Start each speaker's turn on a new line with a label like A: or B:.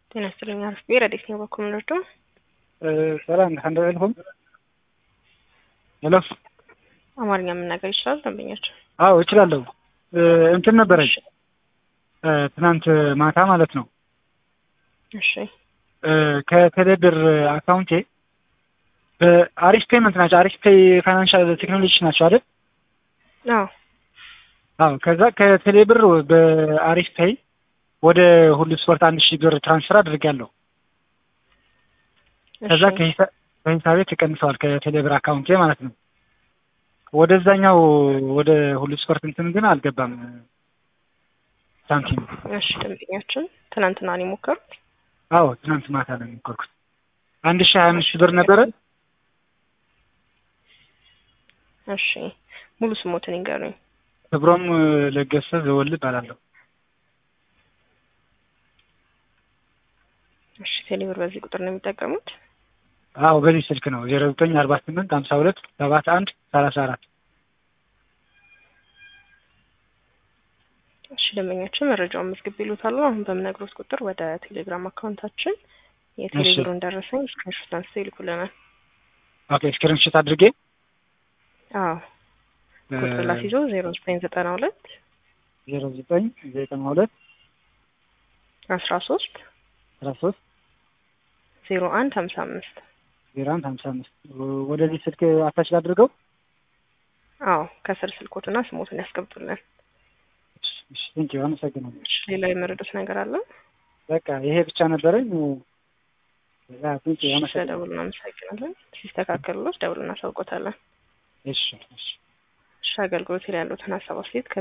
A: ጤና ይስጥልኝ አርፌ ረዴት ነው በኩል ምንወርዶ
B: ሰላም አንድ ልሆን ሄሎ
A: አማርኛ መናገር ይችላል ደንበኛቸው?
B: አዎ እችላለሁ። እንትን ነበረኝ ትናንት ማታ ማለት ነው
A: እሺ
B: ከቴሌብር አካውንቴ በአሪፍ ፔመንት ናቸው። አሪፍ ፔይ ፋይናንሻል ቴክኖሎጂ ናቸው አይደል?
A: አዎ
B: አዎ ከዛ ከቴሌብር በአሪፍ ፔይ ወደ ሁሉ ስፖርት አንድ ሺህ ብር ትራንስፈር አድርጌያለሁ። ከዛ ከሂሳቤ ተቀንሰዋል ከቴሌብር አካውንቴ ማለት ነው። ወደዛኛው ወደ ሁሉ ስፖርት እንትን ግን አልገባም ሳንቲም።
A: እሺ ደንበኛችን ትናንትና ነው የሞከሩት?
B: አዎ ትናንት ማታ ነው የሞከርኩት። አንድ ሺህ ሀያ አምስት ሺህ ብር ነበረ።
A: እሺ ሙሉ ስሞትን ይንገሩኝ።
B: ክብሮም ለገሰ ዘወል እባላለሁ።
A: እሺ ቴሌብር በዚህ ቁጥር ነው የሚጠቀሙት?
B: አዎ በዚህ ስልክ ነው ዜሮ ዘጠኝ አርባ ስምንት ሀምሳ ሁለት ሰባት አንድ ሰላሳ አራት
A: እሺ ደንበኛችን መረጃውን መዝግብ ይሉታሉ። አሁን በምነግሮት ቁጥር ወደ ቴሌግራም አካውንታችን የቴሌብሩን ደረሰኝ ስክሪንሾት አንስተው ይልኩልናል።
B: ኦኬ ስክሪንሾት አድርጌ
A: አዎ ቁጥር ላስይዞ ዜሮ ዘጠኝ ዘጠና ሁለት
B: ዜሮ ዘጠኝ ዘጠና ሁለት
A: አስራ ሶስት
B: አስራ ሶስት
A: ዜሮ አንድ ሀምሳ አምስት
B: ዜሮ አንድ ሀምሳ አምስት ወደዚህ ስልክ አታች ላድርገው።
A: አዎ ከስር ስልኮትና ስሞትን ያስቀምጡልን።
B: እሺ ቴንኪው አመሰግናለሁ።
A: ሌላ የመረዱት ነገር አለ?
B: በቃ ይሄ ብቻ ነበረኝ። ቴንኪው አመሰግናለሁ።
A: ደውሉ እናመሰግናለን። ሲስተካከሉሎት ደውሉ እናሳውቆታለን።
B: እሺ እሺ
A: እሺ አገልግሎት ላይ ያሉትን ሀሳብ አስተያየት